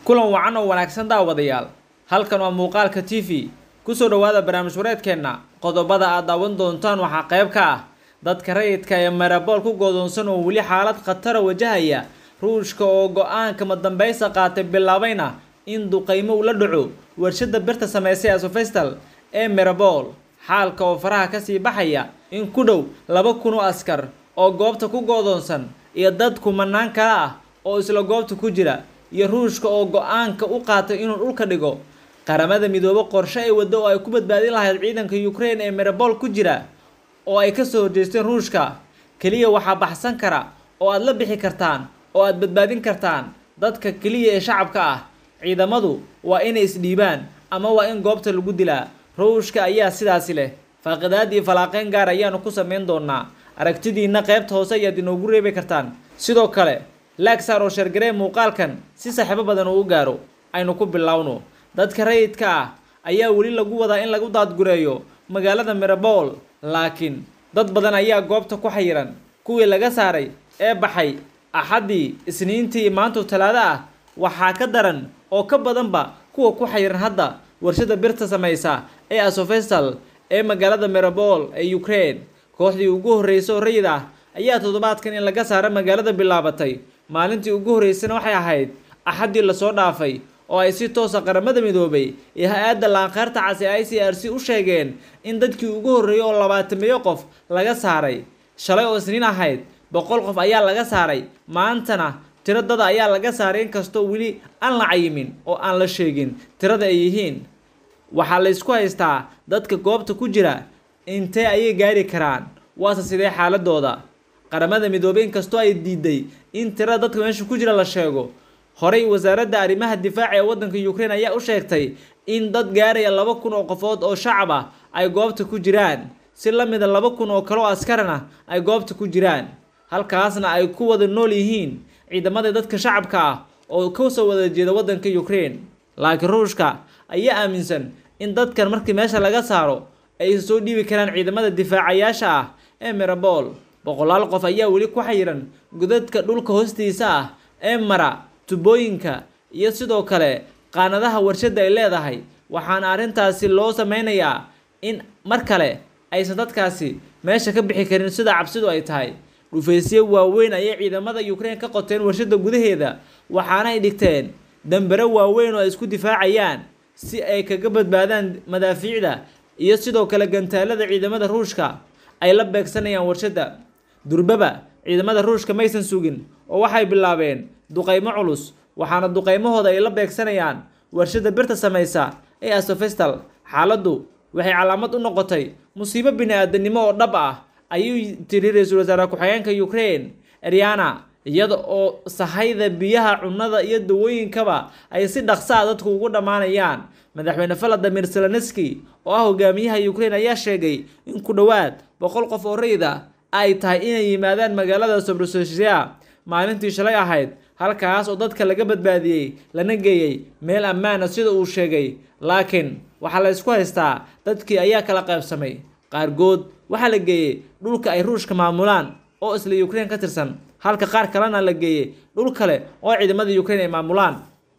kulan wacan oo wanaagsan daawadayaal halkan waa muuqaalka t v kusoo dhowaada barnaamij wareedkeenna qodobada aad daawan doontaan waxaa qayb ka ah dadka rayidka ee marabool ku goodoonsan oo weli xaalad khatara wajahaya ruushka oo go-aanka madambeysa qaatay bilaabayna in duqeymo ula dhaco warshada birta sameysay asofestal ee marabool xaalka oo faraha kasii baxaya in ku dhow laba kun oo askar oo goobta ku goodoonsan iyo dad kumanaan kale ah oo isla goobta ku jira iyo ruushka oo go-aanka u qaatay inuu dhulka dhigo qaramada midoobe qorshe ay waddo oo ay ku badbaadin lahayd ciidanka ukraine ee marabool ku jira oo ay kasoo horjeesteen ruushka keliya waxaa baxsan kara oo aad la bixi kartaan oo aad badbaadin kartaan dadka keliya ee shacabka ah ciidamadu waa inay isdhiibaan ama waa in goobta lagu dilaa ruushka ayaa sidaasi leh faaqidaad iyo falaaqeyn gaar ayaanu ku sameyn doonaa aragtidiina qaybta hoose ayaad inoogu reebi kartaan sidoo kale laagsaar oo sheergaree muuqaalkan si saaxiibo badan uu u gaaro aynu ku bilowno dadka rayidka ah ayaa weli lagu wadaa in lagu daadgureeyo magaalada mirabool laakiin dad badan ayaa goobta ku xayiran kuwii laga saaray ee baxay axaddii isniintii maantu talaado ah waxaa ka daran oo ka badanba kuwa ku xayiran hadda warshada birta samaysa ee asofestal ee magaalada mirabool ee ukraine kooxdii ugu horreysay oo rayid ah ayaa toddobaadkan in laga saaro magaalada bilaabatay maalintii ugu horreysana waxay ahayd axaddii lasoo dhaafay oo ay si toosa qaramada midoobay iyo hay-adda laanqeyrta cas ee i c r c u sheegeen in dadkii ugu horreeyay oo labaatamiyo qof laga saaray shalay oo isniin ahayd boqol qof ayaa laga saaray maantana tiro dada ayaa laga saaray inkastoo weli aan la cayimin oo aan la sheegin tirada ay yihiin waxaa la ysku haystaa dadka goobta ku jira intee ayay gaari karaan waase sidee xaaladooda qaramada midoobey inkastoo ay diiday in tirada dadka meesha ku jira la sheego horey wasaaradda arrimaha difaaca ee waddanka ukraine ayaa u sheegtay in dad gaaraya laba kun oo qofood oo shacab ah ay goobta ku jiraan si la mida laba kun oo kale oo askarana ay goobta ku jiraan halkaasna ay ku wada nool yihiin ciidamada dadka shacabka ah oo kasoo wada jeeda waddanka ukraine laakiin ruushka ayaa aaminsan in dadkan markii meesha laga saaro ay soo dhiibi karaan ciidamada difaacayaasha ah ee mirabool boqolaal qof ayaa weli ku xayiran godadka dhulka hoostiisa ah ee mara tubooyinka iyo sidoo kale qaanadaha warshadda ay leedahay waxaana arrintaasi loo sameynayaa in mar kale aysan dadkaasi meesha ka bixi karin sida cabsidu ay tahay dhufaysyo waaweyn ayay ciidamada ukraine ka qoteen warshadda gudaheeda waxaana ay dhigteen dambero waaweyn oo ay isku difaacayaan si ay kaga badbaadaan madaafiicda iyo sidoo kale gantaalada ciidamada ruushka ay la beegsanayaan warshadda durbaba ciidamada ruushka maysan sugin oo waxay bilaabeen duqeymo culus waxaana duqeymahooda ay la beegsanayaan warshada birta samaysa ee asofestal xaaladdu waxay calaamad u noqotay musiibo bini-aadanimo oo dhab ah ayuu tiri ra-iisul wasaare ku-xigeenka ukraine ariana iyada oo sahayda biyaha cunnada iyo dawooyinkaba ay si dhaqsa a dadku ugu dhammaanayaan madaxweyne valadimir zelenski oo ah hogaamiyaha ukraine ayaa sheegay in ku dhowaad boqol qof oo rayid ah ay tahay inay yimaadaan magaalada sobrossia maalintii shalay ahayd halkaas oo dadka laga badbaadiyey lana geeyey meel ammaana sida uu sheegay laakiin waxaa la ysku haystaa dadkii ayaa kala qaybsamay qaarkood waxaa la geeyey dhulka ay ruushka maamulaan oo isla ukraine ka tirsan halka qaar kalena la geeyey dhul kale oo ciidamada ukraine ay maamulaan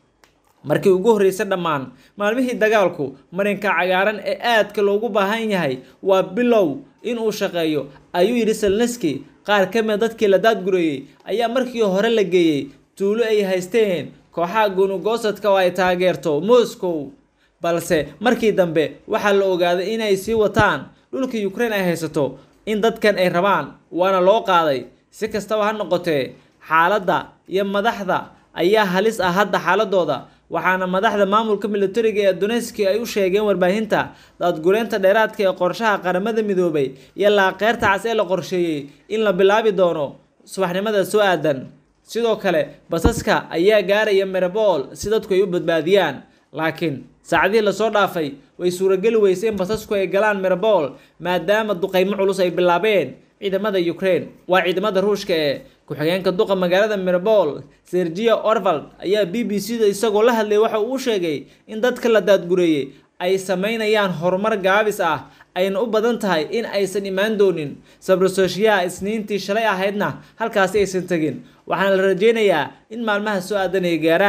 markii ugu horreysay dhammaan maalmihii dagaalku marinka cagaaran ee aadka loogu baahan yahay waa bilow inuu shaqeeyo ayuu yidhi selneski qaar ka mida dadkii la daadgureeyey ayaa markii hore la geeyey tuulo ay haysteen kooxaha gunugosadka oo ay taageerto moscow balse markii dambe waxaa la ogaaday inay sii wataan dhulka ukraine ay haysato in dadkan ay rabaan waana loo qaaday si kastaba ha noqotee xaaladda iyo madaxda ayaa halis ah hadda xaaladooda waxaana madaxda maamulka militariga ee doneski ay u sheegeen warbaahinta daadgureynta dheeraadka ee qorshaha qaramada midoobay iyo laaqeyrta cas ee la qorsheeyey in la bilaabi doono subaxnimada soo aadan sidoo kale basaska ayaa gaaraya mirabool si dadku ay u badbaadiyaan laakiin saacadihii lasoo dhaafay way suurageli weysay in basasku ay galaan mirabool maadaama duqeymo culus ay bilaabeen ciidamada ukraine waa ciidamada ruushka ee ku-xigeenka duqa magaalada mirabool sergia orvald ayaa b b c da isagoo la hadlayay waxa uu sheegay in dadka la daadgureeyey ay sameynayaan horumar gaabis ah ayna u badan tahay in aysan imaan doonin sabrososhiyaha isniintii shalay ahaydna halkaasi aysan tegin waxaana la rajeynayaa in maalmaha soo aadan ay gaaraan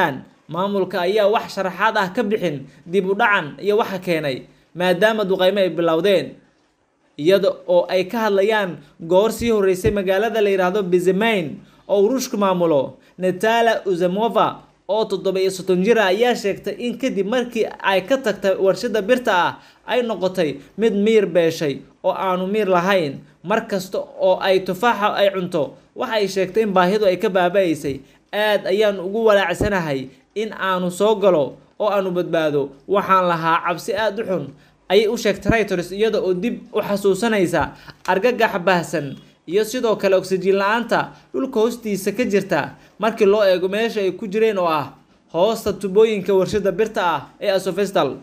maamulka ayaa wax sharaxaad ah ka bixin dib u dhacan iyo waxa keenay maadaama duqeymo ay bilowdeen iyada oo ay ka hadlayaan goor sii horeysay magaalada la yidhaahdo bizemain oo ruushku maamulo natala uzamova oo toddoba iyo soddon jir ah ayaa sheegtay in kadib markii ay ka tagtay warshada birta ah ay noqotay mid miir beeshay oo aanu miir lahayn mar kasta oo ay tufaaxa ay cunto waxay sheegtay in baahidu ay ka baaba-aysay aad ayaan ugu walaacsanahay in aanu soo galo oo aanu badbaado waxaan lahaa cabsi aada u xun ayay u sheegtay reuters iyada oo dib u xasuusanaysa argagax baahsan iyo sidoo kale oksijiin la-aanta dhulka hoostiisa ka jirta markii loo eego meesha ay ku jireen oo ah hoosta tubooyinka warshada birta ah ee asofestal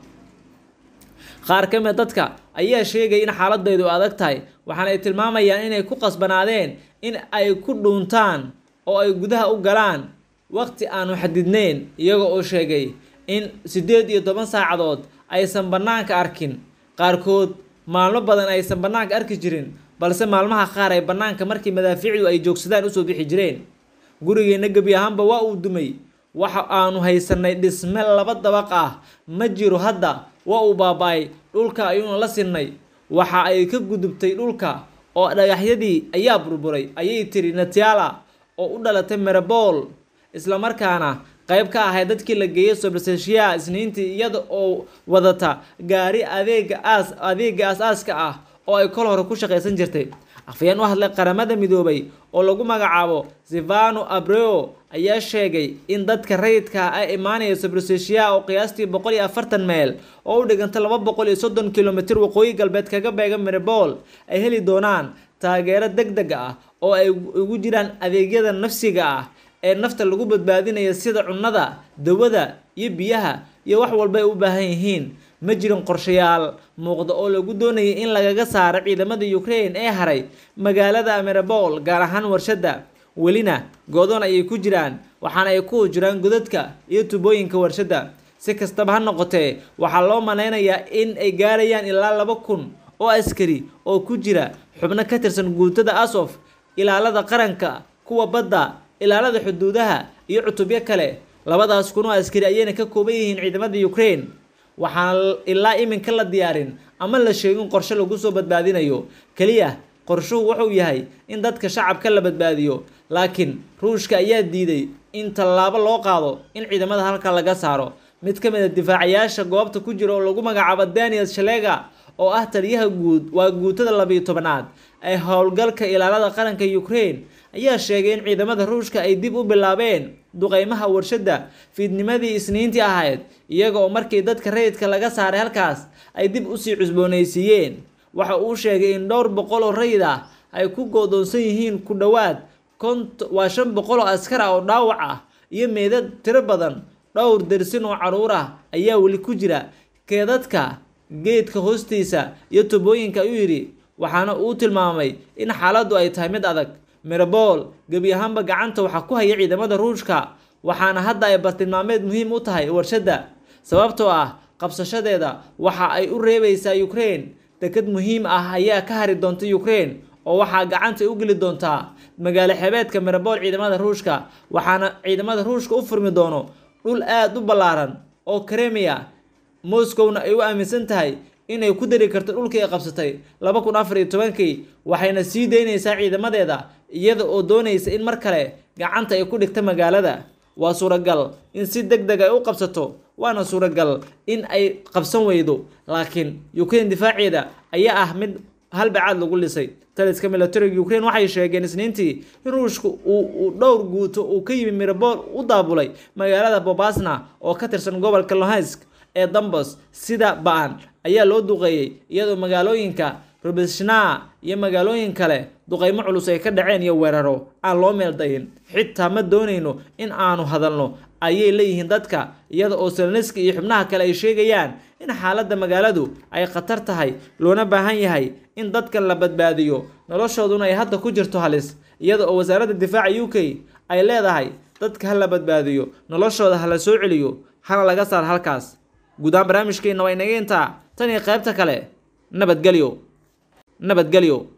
qaar ka mid dadka ayaa sheegay in xaaladaydu adag tahay waxaana ay tilmaamayaan inay ku qasbanaadeen in ay ku dhuuntaan oo ay gudaha u galaan waqti aanu xadidneyn iyaga oo sheegay in siddeed iyo toban saacadood aysan bannaanka arkin qaarkood maalmo badan aysan bannaanka arki jirin balse maalmaha qaar ay bannaanka markii madaafiicdu ay joogsadaan usoo bixi jireen gurigeenna gebi ahaanba waa uu dumay waxa aanu haysanay dhisme laba dabaq ah ma jiro hadda waa uu baaba-ay dhulka ayuuna la sinnay waxa ay ka gudubtay dhulka oo dhagaxyadii ayaa burburay ayay tiri natiala oo u dhalatay merabol islamarkaana qayb ka ahay dadkii la geeyay sobraseshiya isniintii iyada oo wadata gaari adeega aas adeega aas-aaska ah oo ay kol hore ku shaqaysan jirtay afayeen u hadlay qaramada midoobay oo lagu magacaabo sivano abreo ayaa sheegay in dadka rayidka ay imaanaya sobraseshiya oo qiyaastii boqol iyo afartan meel oo u dhiganta laba boqol iyo soddon kilomitir waqooyi galbeed kaga beega meribol ay heli doonaan taageero deg deg ah oo ay ugu jiraan adeegyada nafsiga ah ee nafta lagu badbaadinaya sida cunnada dawada iyo biyaha iyo wax walba ay u baahan yihiin ma jirin qorshayaal muuqda oo lagu doonayay in lagaga saaro ciidamada ukraine ee haray magaalada meribol gaar ahaan warshadda welina goodoon ayay ku jiraan waxaana ay ku jiraan godadka iyo tubooyinka warshadda si kastaba ha noqotee waxaa loo malaynayaa in ay gaarayaan ilaa laba kun oo askari oo ku jira xubno ka tirsan guutada asof ilaalada qaranka kuwa badda ilaalada xuduudaha iyo cutubyo kale labadaas kun oo askari ayayna ka kooban yihiin ciidamada ukraine waxaana ilaa iminka la diyaarin ama la sheegin qorshe lagu soo badbaadinayo keliya qorshuhu wuxuu yahay in dadka shacabka la badbaadiyo laakiin ruushka ayaa diiday in tallaabo loo qaado in ciidamada halka laga saaro mid ka mid a difaacayaasha goobta ku jira oo lagu magacaabo daniel shalega oo ah taliyaha guud waa guutada labiyo tobanaad ee howlgalka ilaalada qaranka ukraine ayaa sheegay in ciidamada ruushka ay dib u bilaabeen duqeymaha warshadda fiidnimadii isniintii ahayd iyaga oo markii dadka rayidka laga saaray halkaas ay dib usii cusboonaysiiyeen waxa uu sheegay in dhowr boqol oo rayid ah ay ku goodoonsan yihiin ku dhowaad kont waa shan boqol oo askar ah oo dhaawac ah iyo meedad tiro badan dhowr dersin oo caruur ah ayaa weli ku jira keedadka geedka hoostiisa iyo tubooyinka ayuu yidhi waxaana uu tilmaamay in xaaladdu ay tahay mid adag mirabol gebi ahaanba gacanta waxaa ku haya ciidamada ruushka waxaana hadda ay bartilmaameed muhiim u tahay warshadda sababtoo ah qabsashadeeda waxa ay u reebaysaa ukraine deked muhiim ah ayaa ka hari doonta ukraine oo waxaa gacanta u geli doontaa magaalo xebeedka mirabol ciidamada ruushka waxaana ciidamada ruushka u furmi doono dhul aada u ballaaran oo kremia moscowna ay u aaminsan tahay inay ku dari karto dhulkii ay qabsatay laba kun afar iyo tobankii waxayna sii daynaysaa ciidamadeeda iyada oo doonaysa in mar kale gacanta ay ku dhigta magaalada waa suuragal in si deg deg ay u qabsato waana suuragal in ay qabsan weydo laakiin ukraine difaaceeda ayaa ah mid halbacaad lagu lisay taliska militariga ukraine waxay sheegeen isniintii in ruushka uu dhowr guuto uu ka yimi mirabol u daabulay magaalada bobasna oo ka tirsan gobolka lohansk ee dambos sida ba-an ayaa loo duqeeyey iyadoo magaalooyinka robeshna iyo magaalooyin kale duqeymo culus ay ka dhaceen iyo weeraro aan loo meel dayin xitaa ma doonayno in aanu hadalno ayay leeyihiin dadka iyada oo selneski iyo xubnaha kale ay sheegayaan in xaaladda magaaladu ay khatar tahay loona baahan yahay in dadkan la badbaadiyo noloshooduna ay hadda ku jirto halis iyada oo wasaaradda difaaca u k ay leedahay dadka ha la badbaadiyo noloshooda ha la soo celiyo hana laga saar halkaas guudahaan barnaamijkeenna waa inaga intaa tan iyo qaybta kale nabadgelyo nabadgelyo